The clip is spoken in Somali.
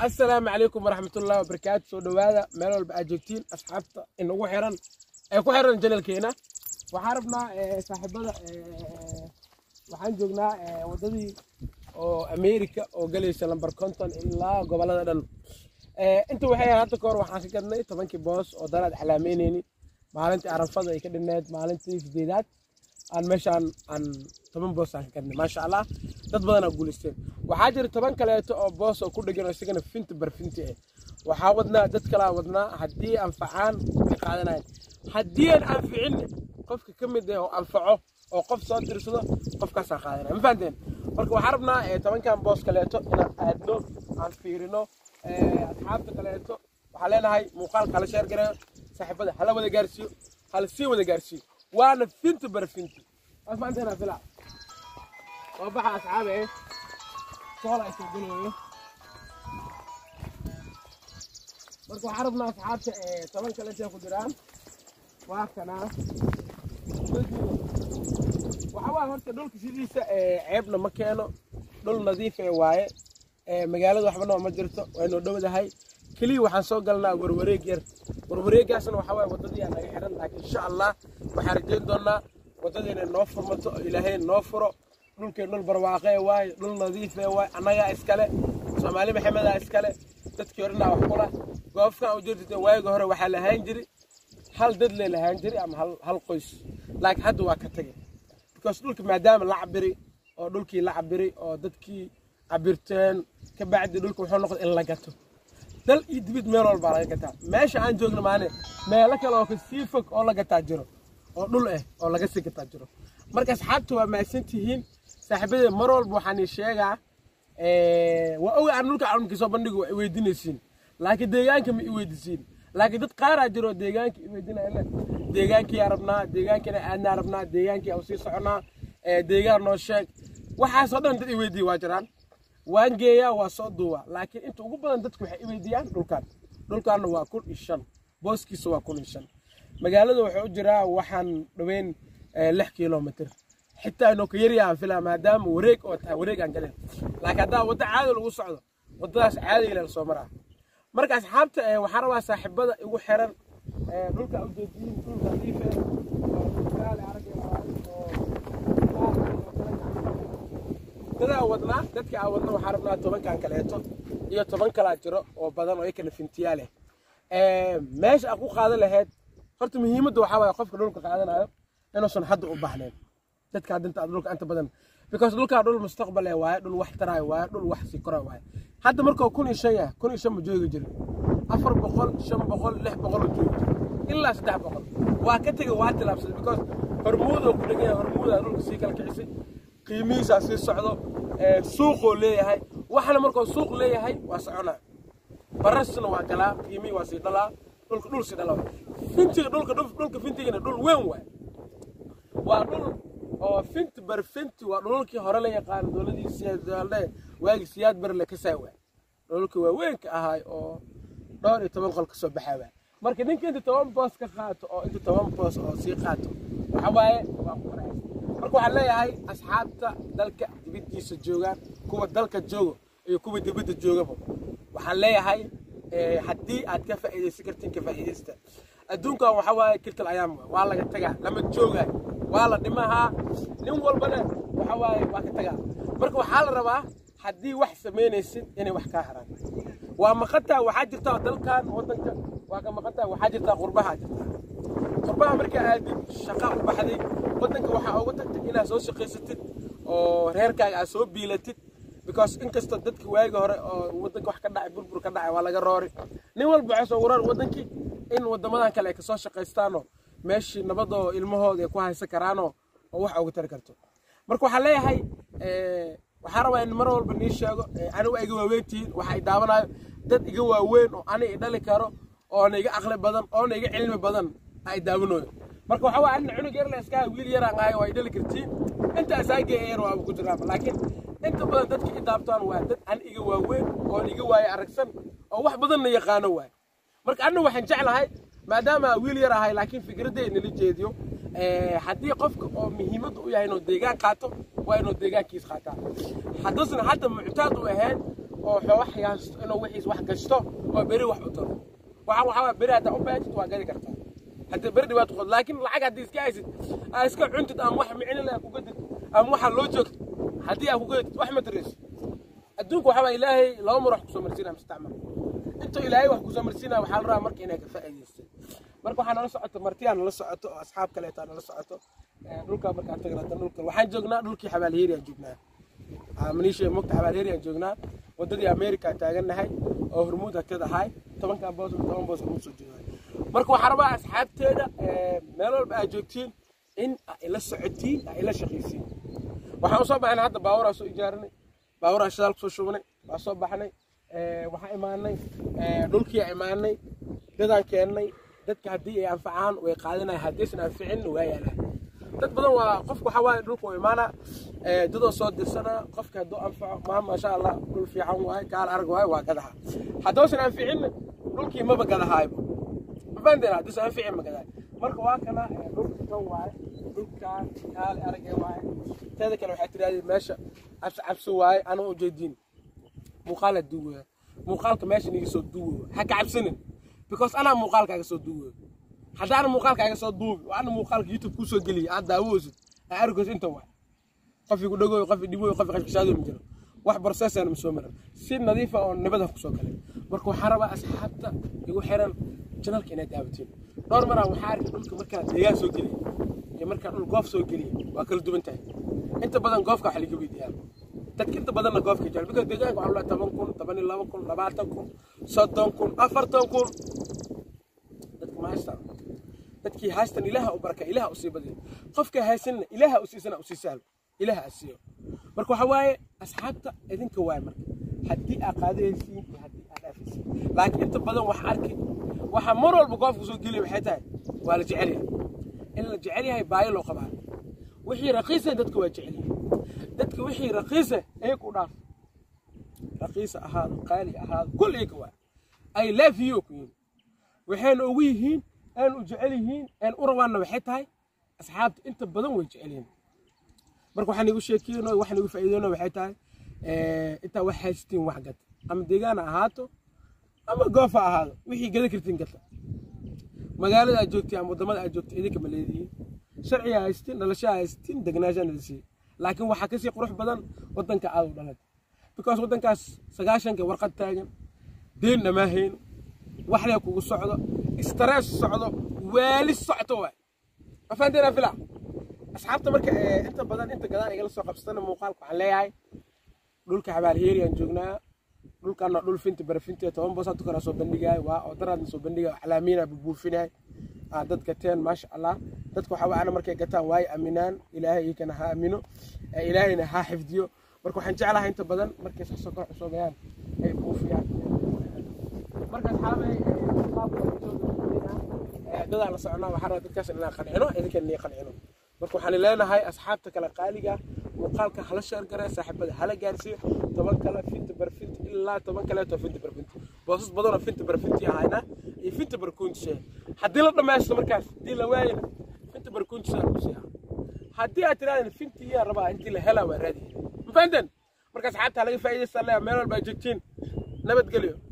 asalaamu calaykum waraxmatullahi wabarakaatu soo dhowaada meel walba aad joogtiin asxaabta inagu xiran ee ku xiran janalkeena waxaan rabnaa saaxiibada waxaan joognaa wadadii oo america oo galaysa lambar konton ilaa gobolada dhan inta waxay ahayd hadda kahor waxaan ka gadnay tobankii boos oo danaad calaameyneyni maalintii arafada ay ka dhineed maalintii sideedaad aan meeshaan aan toban boos aan ka gadnay maasha allah dad badan aa guulaysteen waxaa jira toban kaleeto oo boos oo ku dhegan oo isagana finti barfinti ah waxaa wadnaa dad kalaa wadnaa haddii anfacaan way qaadanayan haddii aan anficin qofka ka mid ah oo anfaco oo qof soo dirsado qofkaasaa qaadanaya ma fahanteen marka waxaan rabnaa tobankan boos kaleeto inaan aadno aan fiirino asxaabta kaleeto waxaan leenahay muuqaalka hala sheer gareeyo saaxiibada hala wada gaarsiiyo hala sii wada gaarsiiyo waana finti barfinti waa fahanteena fila waa baxa asxaabe soola isoo gelayo marka waxaan rabnaa asxaabta toban kaleetee ku jiraan waa kanaa waxa waa horta dhulka sidiisa ceebna ma keeno dhul nadiif ee waaye magaalada waxbana ma jirto waynoo dhowdahay keliya waxaan soo galnaa warwareeg yar warwareegaasna waxaa waaye waddadii aan naga xiran laakiin insha allah waxaan rajeyn doonaa waddadiina noo furmato oo ilaahay noo furo dhulkeen dhul barwaaqee waaye dhul nadiifee waaye annagaa iskale soomaali maxamedaa iskale dadkii horenaa wax kula goobkan u jirtite waayiga hore waxaa lahaan jiri hal dad lee lahaan jiri ama hal qoys laakiin hadda waa ka tagay because dhulka maadaama la cabiri oo dhulkii la cabiri oo dadkii cabirteen ka bacdi dhulka wuxuu noqday in la gato dal iyo dibid meel walbaa laga gataa meesha aan joogno maane meelo kale oo kasii fog oo la gataa jiro oo dhul ah oo laga sii gataa jiro marka asxaabta waa mahadsan tihiin saaxiibadee mar walba waxaan ii sheegaa waa oga aan dhulka canunkii soo bandhigo waa iweydiinaysiin laakiin deegaanka ma iweydiisiin laakiin dad qaaraa jiro deegaanka iweydiinaya deegaankiyaa rabnaa deegaankiina aadnaa rabnaa deegaankii aan sii soconaa deegaan noo sheeg waxaasoo dhan dad iweydiiya waa jiraan waan geeyaa waa soo duuba laakiin inta ugu badan dadku waxay iweydiiyaan dhulkan dhulkaanna waa kun iyo shan booskiisa waa kun iyo shan magaalada wuxuu u jiraa waxaan dhaweyn lix kilomitr xitaa inuu ka yaryaha aan filaa maadaama wareeg oo tahay wareeg aan galeen laakiin haddaa waddo caadi lagu socdo waddadaas caadi ilaa lasoo maraa marka asxaabta waxaan rabaa saaxiibada igu xiran dhulka ujeediyin dhulka nadiife oo dhulkaale aragay oo dadaa wadnaa dadka aan wadna waxaan rabnaa tobankan kaleeto iyo toban kalaa jiro oo badan oo ikana fintiyaa leh meesha aad ku qaadan lahayd horta muhiimadda waxaa waaye qofka dhulka qaadanayo inuusan hadda u baxnayn dadka dinta dhulka inta badan because dhulkaa dhul mustaqbal ee waaye dhul wax taraayo waaye dhul wax sii korayo waaye hadda markuu kun iyo shan yahay kun iyo shan ma joogi jirin afar boqol shan boqol lix boqol oo joogi jira ilaa saddex boqol waa ka tegay waa tilaabsaday because hormuud oo ku dhegan yahay hormuudaa dhulka sii kala kicisay qiimihiisaa sii socdo suuqoo leeyahay waxna markuu suuq leeyahay waa soconaa barasna waa galaa qiimihii waa sii dhalaa dhulka dhul sii dhalaa fintiga dhulka dhulka fintigana dhul weyn waay waa dhul oo finti bar finti waa dhululkii hore la yaqaano dowladii siyaadalde waagi siyaad bar le kasaa waay dhululkii waaweynka ahaay oo dhowr iyo toban qol ka soo baxaa waay marka ninka inta toban boos ka qaato oo inta toban boos oo sii qaato waxa waaye waa ku farxaysa marka waxaan leeyahay asxaabta dalka dibaddiisa joogaan kuwa dalka joogo iyo kuwa dibadda joogaba waxaan leeyahay haddii aad ka faa'iidaysan kartiin ka faa'iidaysta adduunkan waxa waaye kirtal ayaam waa laga tagaa lama joogaay waa la dhimahaa nin walbana waxa waaye waa ka tagaa marka waxaa la rabaa haddii wax samaynaysid inay wax kaa haraan waa maqantaa waxaa jirtaa dalkan waddanka waa ka maqantaa waxaa jirtaa qurbaha jirtaa qurbaha markaa aadid shaqa u baxday waddanka waxaa uga tagtay inaad soo shaqaysatid oo reerkaaga aad soo biilatid because inkastoo dadka waagi hore oo waddanka wax ka dhacay burbur ka dhacay waa laga roori nin walba waxay soo warar waddankii in waddamadan kale ay kasoo shaqaystaanoo meeshii nabadoo ilmahooda ay ku haysan karaanoo oo wax uga tari karto marka waxaan leeyahay waxaan rabaa in mar walba nii sheego anigu iga waaweyn tihiin waxa i daawanayo dad iga waaweyn oo ani i dhali karo oona iga aqli badan oona iga cilmi badan ay daawanayo marka waxa waa anina cunug yar le iskaha wiil yaraan ahay waa i dhali kartiin inta asaagee yar waaba ku jiraaba laakiin inta badan dadka i daabtaan waa dad an iga waaweyn oon iga waaye aragsan oo wax badanna yaqaano waay marka anna waxaan jeclahay maadaama wiil yar ahay laakiin fikradday nala jeediyo haddii qofka oo muhiimadda u yahay inuu deegaan qaato waa inuu deegaankiis qaataa hadduusan hadda muctaad u ahayn oo wax haysto inuu wixiis wax gashto oo beri wax u taro waxaan waxaa waaya beri haddaa u baajid waa gadi kartaa haddii beri dhibaato qod laakiin lacag haddii iska haysid aa iska cuntid ama wax micno leh ku gadid ama waxaa loo joogtid haddii aa ku gadid wax ma taraysid adduunka waxaa waaya ilaahay laba mar wax kusoo marsiinaya mustacmal intuu ilaahay wax kusoo marsiinaya waxaa la rabaa marka inay ka faa'iidaysteen marka waxaa nala socoto martiyaa nala socoto oo asxaab kaleetaa nala socoto dhulkaa markaan tagna hadda dhulka waxaan joognaa dhulkii xabaalheeriyaan joognaa maniisha mogta xabaalheeriyaan joognaa waddadii america taagannahay oo hormuud hakad ahay tobankan boos toban boos hormuud soo joogaa marka waxaa rabaa asxaabteeda meel walba aad joogtiin in aa ila socotiin aa ila shaqaysiin waxaan usoo baxnay hadda baaburaa soo ijaaranay baaburaa shidaal kusoo shubnay waa soo baxnay waxaan imaanay dhulkii imaanay dadaan keennay dadka haddii ay anfacaan way qaadanaya haddaysan anficin waa yaalaan dad badan waa qofku waxaa waaye dhulka u imaanaa dadoo soo dirsanaa qofka hadduu anfaco maa maasha allah dhul fiican waaye gaal arag waaye waa gadaha haddoosan anficin dhulkii maba gadahaayba mafahanteen haddaysan anficin ma gadahay marka waa kana dhulka kan waaye dhulkaan gaal arag waaye teeda kale waxaa tirahdeen meesha cabsi cabsi waaye anaa ujeediin muuqaala duwaya muuqaalka meesha niga soo duwayo ha ka cabsanin because anaa muuqaalkaaga soo duwayo haddaana muuqaalkaaga soo duubi oo ana muuqaalka youtube kuu soo geliya aad daawoosid aa argos inta waa qofi ku dhagooyo qofi dhibooyo qofi qashqashaadoy ma jiro wax processana ma soo maran si nadiifa oo nabada kusoo galay marka waxaan rabaa asxaabta igu xiran janalka inaad daawatiin dhowr maraa waxaa arkay dhulka markaa deegaan soo geliya iyo markaa dhul goof soo geliya waa kala duwan tahay inta badan goofka waxa laga weydiiyaa dadka inta badanna goofka jecel because deegaanka waxaa laa toban kun toban iyo laba kun labaatan kun soddon kun afartan kun dadka ma haystaan dadkii haystan ilaaha u baraka ilaaha u sii badiyo qofka haysanna ilaaha u siisana u sii sahlo ilaaha asiiyo marka waxa waaye asxaabta idinka waay marka haddii aad qaadaysiin iyo haddii aad dhaafaysiin laakiin inta badan wax arki waxa mar walba goofka soo geliya waxay tahay waa la jecel yahay in la jecel yahay baayo loo qabaa wixii raqiisa dadka waa jecel yahay dadka wixii raqiisa iyaga u dhaaf raqiisa ahaado qaali ahaado kul iyaga waa ay love you ku yihiin waxayna ugu yihiin aan u jecel yihiin aan u rabaanna waxay tahay asxaabta inta badan way jecel yihiin marka waxaan igu sheekeyno waxaan igu faa'iideyno waxay tahay intaa wax haystiin wax gata ama deegaan ha ahaato ama goof ha ahaado wixii gada kartiin gata magaalada aad joogtiin ama waddamada aad joogtiin idinka ma leedihiin sharciga haystiin dhalashaa haystiin degnaanshaan idinsiiya laakiin waxaa kasii qurux badan waddanka aad u dhalad because waddankaas sagaashanka warqad taagan deen dhamaahayn waxlee kugu socdo stress socdo waali socto waay ma fahanteena fila asxaabta marka inta badan inta gadaan igala soo qabsatana muuqaalka waxaan leeyahay dhulka xabaalheeriyaan joognaa dhulkaana dhul finti barafinti toban boos hadda soo bandhigaay waa oo daraadna soo bandhigaay calaamiina bubuufinay dad gateen maasha allah dadka waxaa ana markay gataan waaye aaminaan ilaahay iyakana ha aamino ilaahayna ha xifdiyo marka waxaan jeclahay inta badan markay sax soo kor cusoobayaan ay buufiyaan marka asxaabay dadaan la soconaa waxaa rabaa dadkaas inaan qancino idinkan inay qancino marka waxaan leenahay asxaabta kale qaaliga muuqaalka hala sheer garee saaxiibada hala gaarsiiyo toban kale finta barfinti ilaa toban kaleeto finta barfinti boosas badanoo finta barfinti ahayna iyo finta barkuuntishe haddii la dhammaysto markaas haddii la waayana finta barkuuntisha lagu siiyaa haddii aad tirahdeen finti iyaa rabaa intii la helaa waa raadiya ma fahanteen marka asxaabta laga faa'iidaysta meel walba ay joogtiin nabadgelyo